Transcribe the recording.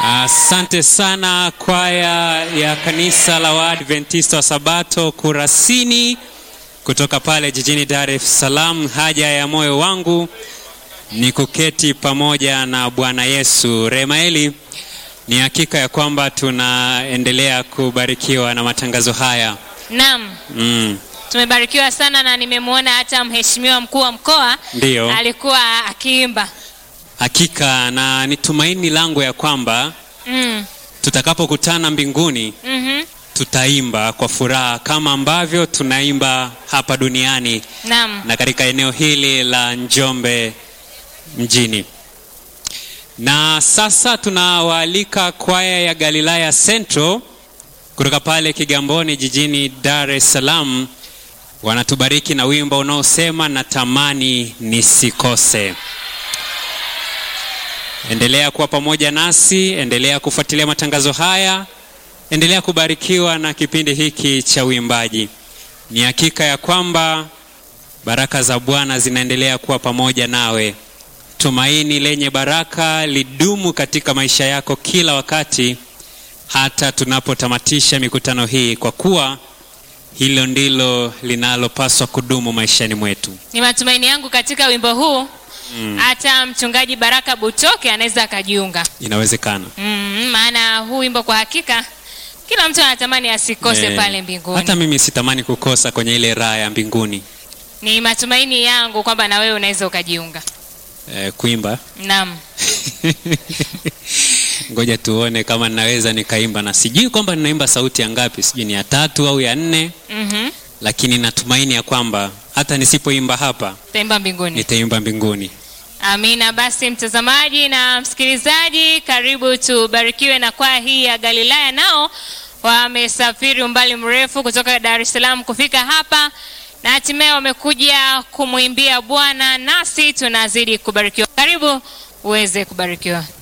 Asante sana kwaya ya kanisa la Waadventista wa Sabato Kurasini kutoka pale jijini Dar es Salaam. Haja ya moyo wangu ni kuketi pamoja na Bwana Yesu. Remaeli, ni hakika ya kwamba tunaendelea kubarikiwa na matangazo haya Naam, mm. tumebarikiwa sana na nimemwona hata mheshimiwa mkuu wa mkoa Ndiyo. alikuwa akiimba. Hakika na ni tumaini langu ya kwamba Mm. tutakapokutana mbinguni Mhm. tutaimba kwa furaha kama ambavyo tunaimba hapa duniani Naam. na katika eneo hili la Njombe mjini. Na sasa tunawaalika kwaya ya Galilaya Central kutoka pale Kigamboni jijini Dar es Salaam, wanatubariki na wimbo unaosema natamani nisikose. Endelea kuwa pamoja nasi, endelea kufuatilia matangazo haya, endelea kubarikiwa na kipindi hiki cha uimbaji. Ni hakika ya kwamba baraka za Bwana zinaendelea kuwa pamoja nawe. Tumaini lenye baraka lidumu katika maisha yako kila wakati, hata tunapotamatisha mikutano hii, kwa kuwa hilo ndilo linalopaswa kudumu maishani mwetu. Ni matumaini yangu katika wimbo huu Mm. hata mchungaji Baraka Butoke anaweza akajiunga. Inawezekana. Mm, maana huu wimbo kwa hakika kila mtu anatamani asikose Eh, pale mbinguni. Hata mimi sitamani kukosa kwenye ile raha ya mbinguni. Ni matumaini yangu kwamba na wewe unaweza ukajiunga. Eh, kuimba Naam. ngoja tuone kama ninaweza nikaimba, na sijui kwamba ninaimba sauti ya ngapi, sijui ni ya tatu au ya nne, Mhm. lakini natumaini ya kwamba hata nisipoimba hapa Taimba mbinguni. nitaimba mbinguni. Amina. Basi mtazamaji na msikilizaji, karibu tubarikiwe na kwaya hii ya Galilaya. Nao wamesafiri umbali mrefu kutoka Dar es Salaam kufika hapa na hatimaye wamekuja kumwimbia Bwana, nasi tunazidi kubarikiwa. Karibu uweze kubarikiwa.